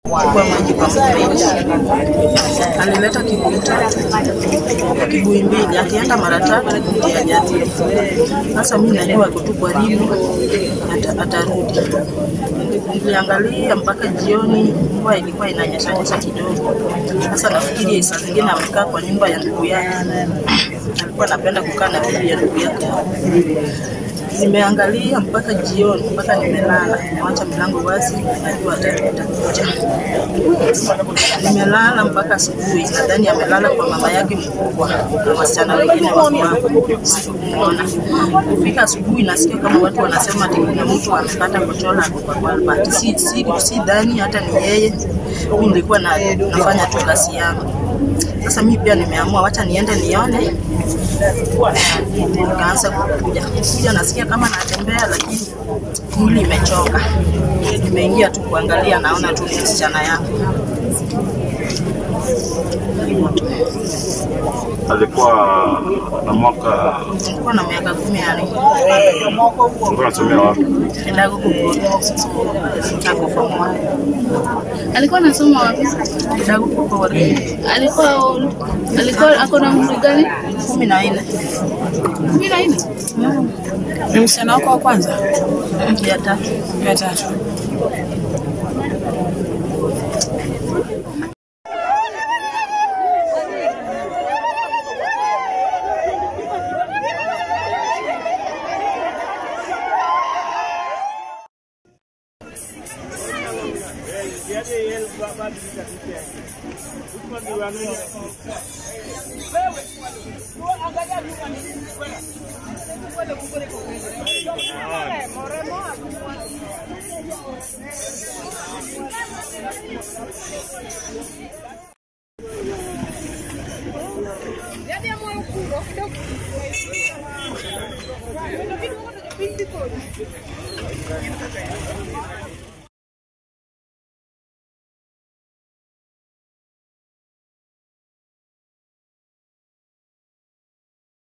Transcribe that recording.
kwa maji kwa mfereji. Alileta kibuyu tatu, kibuyu mbili, akienda mara tatu ndio hajarudi. Sasa mimi najua ako tu karibu, ata- atarudi. Niliangalia mpaka jioni, mvua ilikuwa inanyeshanyesha kidogo. Sasa nafikiri saa zingine amekaa kwa nyumba ya ndugu yake, alikuwa anapenda kukaa na bibi ya ndugu yake. Nimeangalia mpaka jioni, mpaka nimelala, nimewacha milango wazi, najua ata- atakuja. Nimelala mpaka asubuhi, nadhani amelala kwa mama yake mkubwa na wasichana wengine wako hapo, sikumwona. Kufika asubuhi, nasikia kama watu wanasema ati kuna mtu amepata kochola ako kwa Albert. Si, si, si dhani hata ni yeye. Mimi nilikuwa na, nafanya tu kazi yangu. Sasa mimi pia nimeamua wacha niende nione nikaanza kukuja kuja, nasikia kama natembea, lakini mwili imechoka. Nimeingia tu kuangalia, naona tu ni msichana yangu. Hivyo tu. alikuwa na mwaka Nilikuwa na miaka kumi na nne alikuwa anasomea wapi? kidago kukuru ako form one Alikuwa anasoma wapi? kidago kukuru Alikuwa alikuwa ako na umri gani? kumi na nne kumi na nne. Ni msichana wako wa kwanza ya tatu. ya tatu?